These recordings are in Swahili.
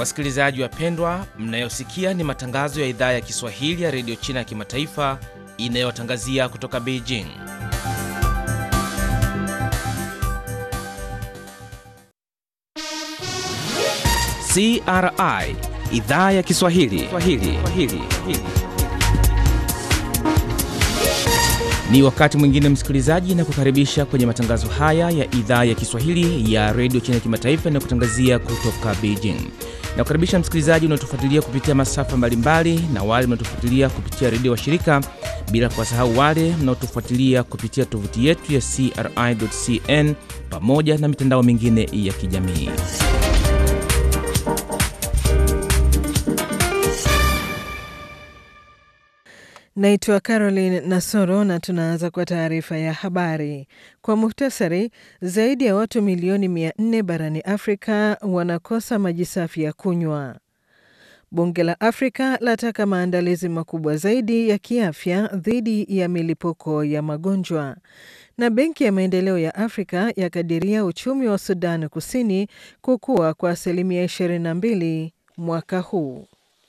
Wasikilizaji wapendwa, mnayosikia ni matangazo ya idhaa ya Kiswahili ya redio China ya kimataifa inayotangazia kutoka Beijing. CRI idhaa ya Kiswahili Swahili. Swahili. Ni wakati mwingine msikilizaji, na kukaribisha kwenye matangazo haya ya idhaa ya Kiswahili ya redio China ya kimataifa inayokutangazia kutoka Beijing. Na kukaribisha msikilizaji unaotufuatilia kupitia masafa mbalimbali na wale mnaotufuatilia kupitia redio wa shirika, bila kuwasahau wale mnaotufuatilia kupitia tovuti yetu ya CRI.cn pamoja na mitandao mingine ya kijamii. Naitwa Caroline Nasoro na tunaanza kwa taarifa ya habari. Kwa muhtasari, zaidi ya watu milioni 400 barani Afrika wanakosa maji safi ya kunywa. Bunge la Afrika lataka maandalizi makubwa zaidi ya kiafya dhidi ya milipuko ya magonjwa. Na Benki ya Maendeleo ya Afrika yakadiria uchumi wa Sudan Kusini kukua kwa asilimia 22 mwaka huu.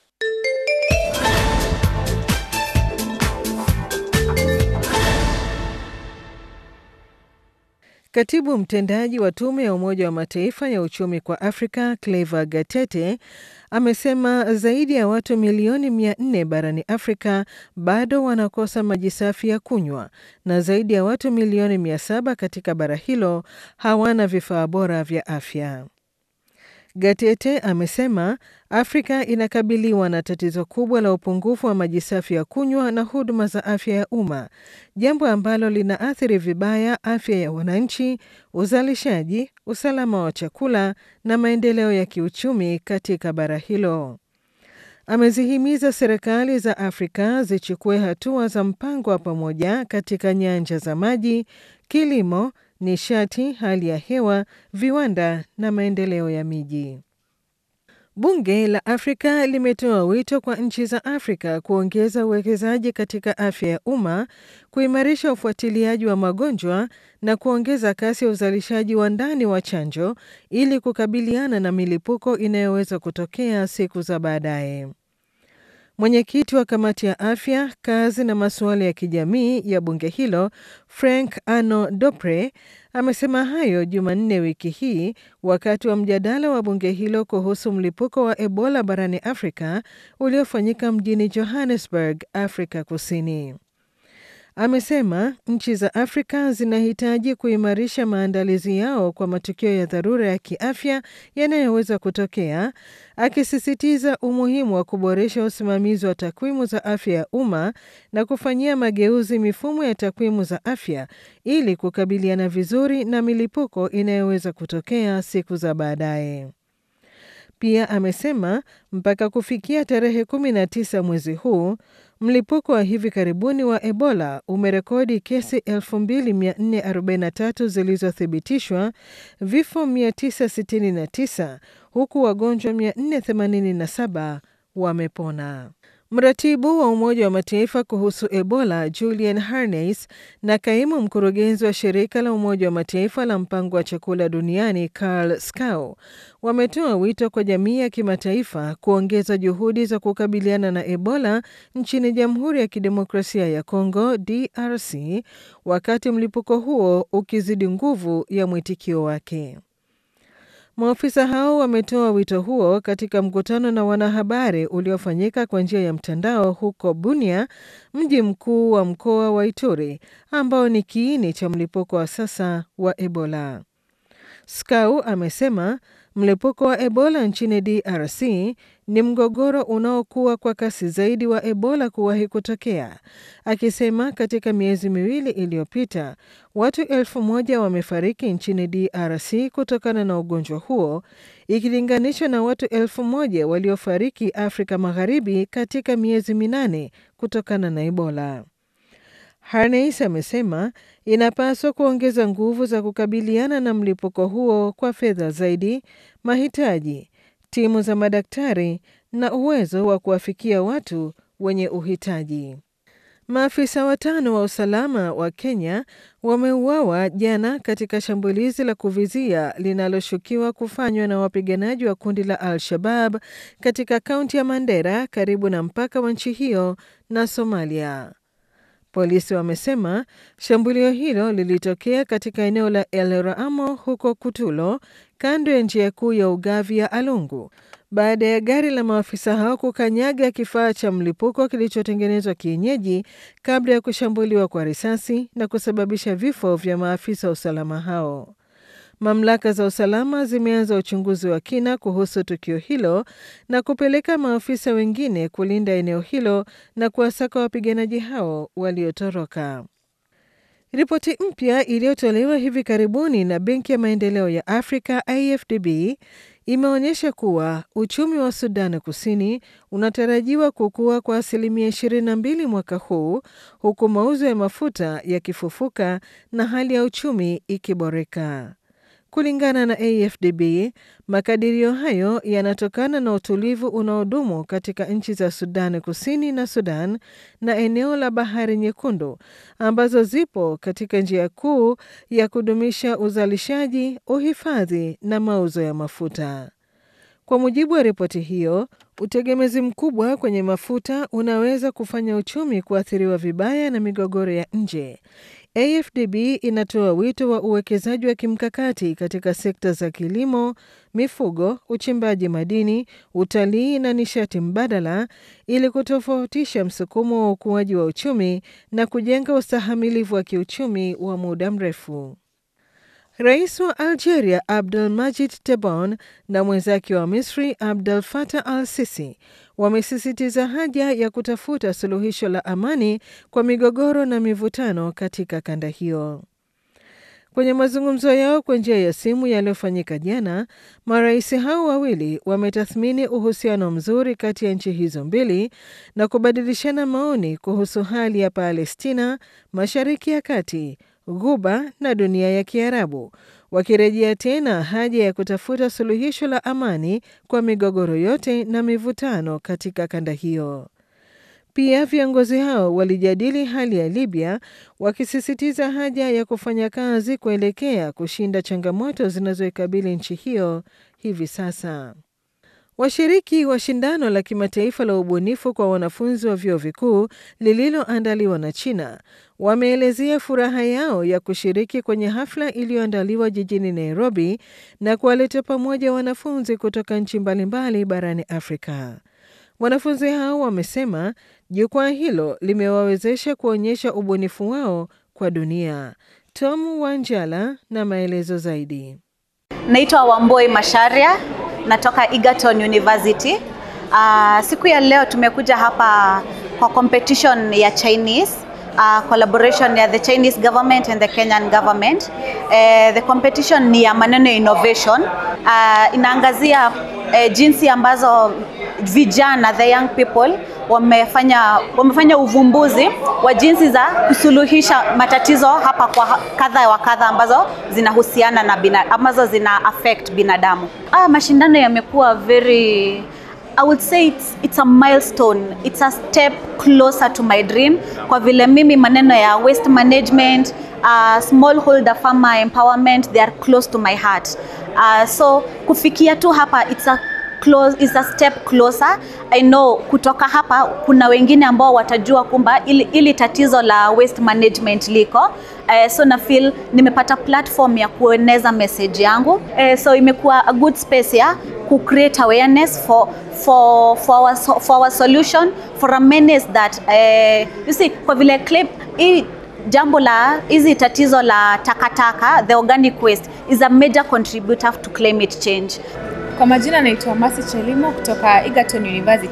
Katibu mtendaji wa tume ya Umoja wa Mataifa ya uchumi kwa Afrika Clever Gatete amesema zaidi ya watu milioni 400 barani Afrika bado wanakosa maji safi ya kunywa na zaidi ya watu milioni 700 katika bara hilo hawana vifaa bora vya afya. Gatete amesema Afrika inakabiliwa na tatizo kubwa la upungufu wa maji safi ya kunywa na huduma za afya ya umma, jambo ambalo linaathiri vibaya afya ya wananchi, uzalishaji, usalama wa chakula na maendeleo ya kiuchumi katika bara hilo. Amezihimiza serikali za Afrika zichukue hatua za mpango wa pamoja katika nyanja za maji, kilimo, nishati, hali ya hewa, viwanda na maendeleo ya miji. Bunge la Afrika limetoa wito kwa nchi za Afrika kuongeza uwekezaji katika afya ya umma, kuimarisha ufuatiliaji wa magonjwa na kuongeza kasi ya uzalishaji wa ndani wa chanjo ili kukabiliana na milipuko inayoweza kutokea siku za baadaye. Mwenyekiti wa kamati ya afya, kazi na masuala ya kijamii ya bunge hilo Frank Ano Dopre amesema hayo Jumanne wiki hii wakati wa mjadala wa bunge hilo kuhusu mlipuko wa Ebola barani Afrika uliofanyika mjini Johannesburg, Afrika Kusini. Amesema nchi za Afrika zinahitaji kuimarisha maandalizi yao kwa matukio ya dharura ya kiafya yanayoweza kutokea, akisisitiza umuhimu wa kuboresha usimamizi wa takwimu za afya ya umma na kufanyia mageuzi mifumo ya takwimu za afya ili kukabiliana vizuri na milipuko inayoweza kutokea siku za baadaye. Pia amesema mpaka kufikia tarehe 19 mwezi huu mlipuko wa hivi karibuni wa Ebola umerekodi kesi 2443 zilizothibitishwa, vifo 969 huku wagonjwa 487 wamepona. Mratibu wa Umoja wa Mataifa kuhusu Ebola Julian Harneis na kaimu mkurugenzi wa shirika la Umoja wa Mataifa la mpango wa chakula duniani Karl Skau wametoa wito kwa jamii ya kimataifa kuongeza juhudi za kukabiliana na Ebola nchini Jamhuri ya Kidemokrasia ya Kongo DRC wakati mlipuko huo ukizidi nguvu ya mwitikio wake. Maofisa hao wametoa wito huo katika mkutano na wanahabari uliofanyika kwa njia ya mtandao huko Bunia, mji mkuu wa mkoa wa Ituri ambao ni kiini cha mlipuko wa sasa wa Ebola. Skau amesema mlipuko wa Ebola nchini DRC ni mgogoro unaokuwa kwa kasi zaidi wa Ebola kuwahi kutokea, akisema katika miezi miwili iliyopita watu elfu moja wamefariki nchini DRC kutokana na ugonjwa huo ikilinganishwa na watu elfu moja waliofariki Afrika Magharibi katika miezi minane kutokana na Ebola. Harneis amesema inapaswa kuongeza nguvu za kukabiliana na mlipuko huo kwa fedha zaidi, mahitaji, timu za madaktari na uwezo wa kuwafikia watu wenye uhitaji. Maafisa watano wa usalama wa Kenya wameuawa jana katika shambulizi la kuvizia linaloshukiwa kufanywa na wapiganaji wa kundi la Al-Shabab katika kaunti ya Mandera karibu na mpaka wa nchi hiyo na Somalia. Polisi wamesema shambulio hilo lilitokea katika eneo la El Raamo huko Kutulo, kando ya njia kuu ya ugavi ya Alungu, baada ya gari la maafisa hao kukanyaga kifaa cha mlipuko kilichotengenezwa kienyeji kabla ya kushambuliwa kwa risasi na kusababisha vifo vya maafisa wa usalama hao. Mamlaka za usalama zimeanza uchunguzi wa kina kuhusu tukio hilo na kupeleka maafisa wengine kulinda eneo hilo na kuwasaka wapiganaji hao waliotoroka. Ripoti mpya iliyotolewa hivi karibuni na Benki ya Maendeleo ya Afrika AfDB imeonyesha kuwa uchumi wa Sudan Kusini unatarajiwa kukua kwa asilimia 22 mwaka huu huku mauzo ya mafuta yakifufuka na hali ya uchumi ikiboreka. Kulingana na AfDB, makadirio hayo yanatokana na utulivu unaodumu katika nchi za Sudan Kusini na Sudan na eneo la Bahari Nyekundu ambazo zipo katika njia kuu ya kudumisha uzalishaji, uhifadhi na mauzo ya mafuta. Kwa mujibu wa ripoti hiyo, utegemezi mkubwa kwenye mafuta unaweza kufanya uchumi kuathiriwa vibaya na migogoro ya nje. AfDB inatoa wito wa uwekezaji wa kimkakati katika sekta za kilimo, mifugo, uchimbaji madini, utalii na nishati mbadala ili kutofautisha msukumo wa ukuaji wa uchumi na kujenga ustahamilivu wa kiuchumi wa muda mrefu. Rais wa Algeria Abdel Majid Tebboune na mwenzake wa Misri Abdel Fattah al-Sisi wamesisitiza haja ya kutafuta suluhisho la amani kwa migogoro na mivutano katika kanda hiyo. Kwenye mazungumzo yao kwa njia ya simu yaliyofanyika jana, marais hao wawili wametathmini uhusiano mzuri kati ya nchi hizo mbili na kubadilishana maoni kuhusu hali ya Palestina, Mashariki ya Kati, Ghuba na dunia ya Kiarabu, wakirejea tena haja ya kutafuta suluhisho la amani kwa migogoro yote na mivutano katika kanda hiyo. Pia viongozi hao walijadili hali ya Libya, wakisisitiza haja ya kufanya kazi kuelekea kushinda changamoto zinazoikabili nchi hiyo hivi sasa. Washiriki wa shindano la kimataifa la ubunifu kwa wanafunzi wa vyuo vikuu lililoandaliwa na China wameelezea furaha yao ya kushiriki kwenye hafla iliyoandaliwa jijini Nairobi na kuwaleta pamoja wanafunzi kutoka nchi mbalimbali barani Afrika. Wanafunzi hao wamesema jukwaa hilo limewawezesha kuonyesha ubunifu wao kwa dunia. Tom Wanjala na maelezo zaidi. Naitwa Wamboi Masharia, natoka Egerton University. Uh, siku ya leo tumekuja hapa kwa competition ya Chinese uh, collaboration ya the Chinese government and the Kenyan government. Uh, the competition ni ya maneno ya innovation. Uh, inaangazia uh, jinsi ambazo vijana the young people wamefanya wamefanya uvumbuzi wa jinsi za kusuluhisha matatizo hapa kwa kadha wa kadha ambazo zinahusiana na bina, ambazo zina affect binadamu. Ah, mashindano yamekuwa very I would say it's, it's a milestone. It's a step closer to my dream kwa vile mimi maneno ya waste management, uh, smallholder farmer empowerment they are close to my heart. Uh, so kufikia tu hapa it's a close, is a step closer. I know kutoka hapa kuna wengine ambao watajua kumba ili, ili tatizo la waste management liko. Uh, so na feel nimepata platform ya kueneza message yangu. Uh, so imekuwa a good space ya ku create awareness for for for our, for our solution for a menace that uh, you see kwa vile clip hii jambo la hizi tatizo la takataka the organic waste is a major contributor to climate change. Kwa majina naitwa Masi Chelimo kutoka Egerton University.